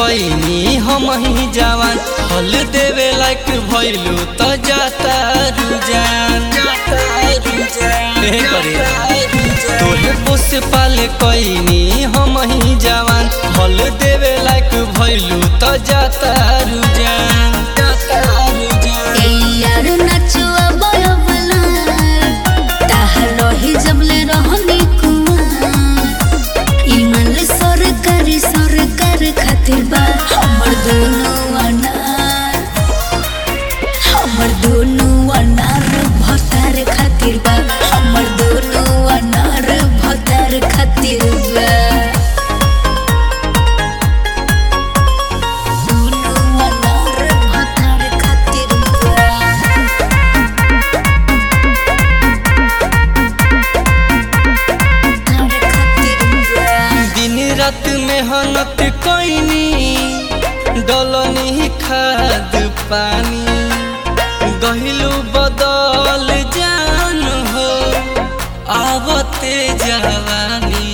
कईनी हम ही जवान हल देवे लायक भइलू त जाता रुजान ए करे तोहे पोस पाले कईनी हम ही जवान हल देवे लायक भइलू त जाता रुजान जाता रुजान ए यार नचुआ बयबला ताहा रही जबले रहनी कुआं इमल सरकारी सरकार खातिर बा हमर दोनों अनार हमर दोनों अनार भतार खातिर बा हमर दोनों अनार भतार खातिर बा दोनों अनार भतार खातिर बा दिन रात मेहनत कईनी डलनी खाद पानी गहिलू बदल जान हो आवते जवानी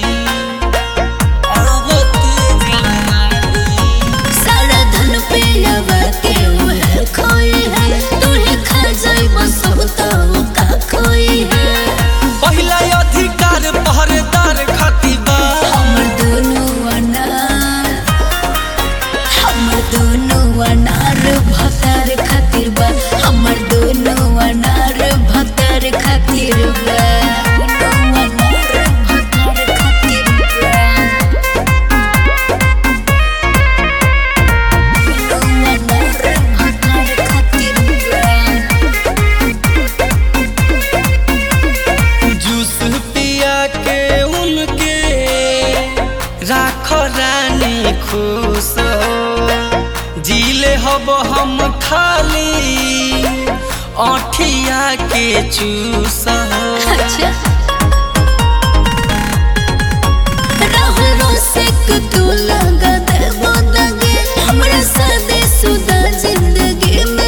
आवते जवानी सारा धन पे लगा के उहे खोई है तूहे खा जाई सब तो का खोई है पहिला अधिकार पहरेदार खाती बा हमर दोनों अनार हमर दोनों अनार भतार खातिर बा हमर दोनों अनार भतार खातिर बा दोनों अनार भतार खातिर बा दोनों अनार भतार खातिर बा जूस पिया के उनके राख रानी खुश हो जीले हब हम खाली अठिया के चूस हो अच्छा राहुल रोसेक तू लगा दे बोदगे हमरा सादे सुदा जिंदगी में